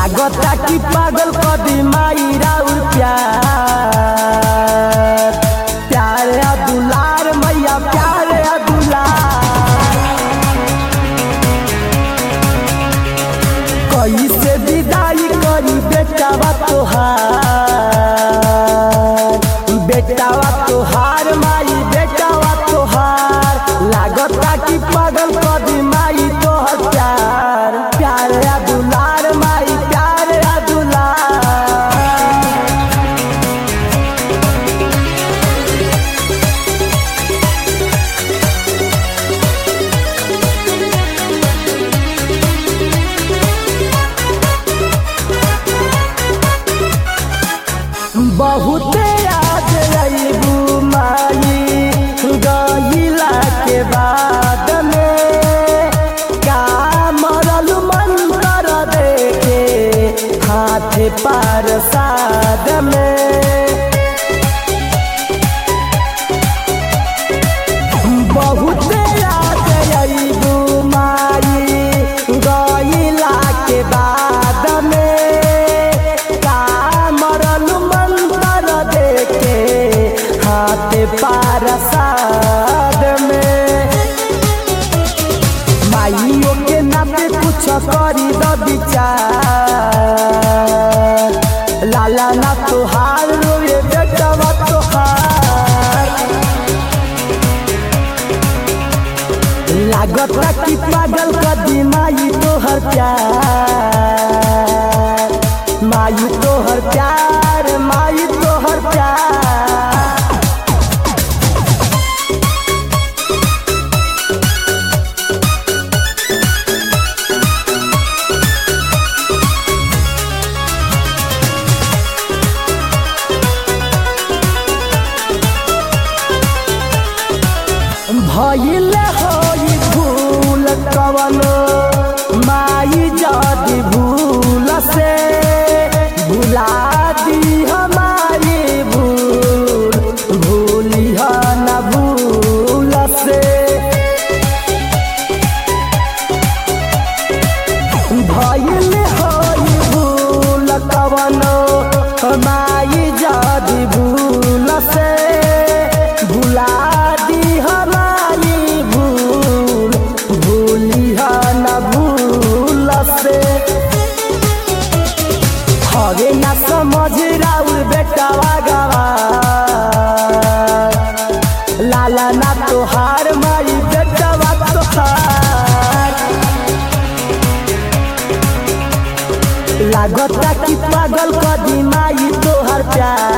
लागता कि पागल कदी माई राउर प्यार प्यार आ दुलार मैया प्यार आ दुलार कैसे विदाई करी बेटावा तोहार बेटावा तोहार माई बेटावा तोहार लागता कि पागल कदी माई तोहर प्यार प्यार आ दुलार माई प्यार आ दुलार बहुते याद अबू माई गईला के बाद में का मरल मन कर देखे हाथ पार साद में बहुते याद अबू माई गईला के बाद में का मरल मंत्र देके हाथ पार साद में माइयों के नाते कुछ करी द विचार लाला ना तोहार रोए बेटवा तोहार लागता कि पागल कदी माई तोहर प्यार माई तोहर प्यार माई तोहर प्यार भइल होई भूल कवनो माई जदी भूल से भुला दी हमारी भूल भूली न भूल से भइल होई भूल कवनो माई जदी भूल से भुला दी हमारी भूल भूली न भूल से हवे न समझ राउर बेटावा गवा लाला ना तोहार माई बेटावा तोहार लागता कि पागल कदी माई तोहर प्यार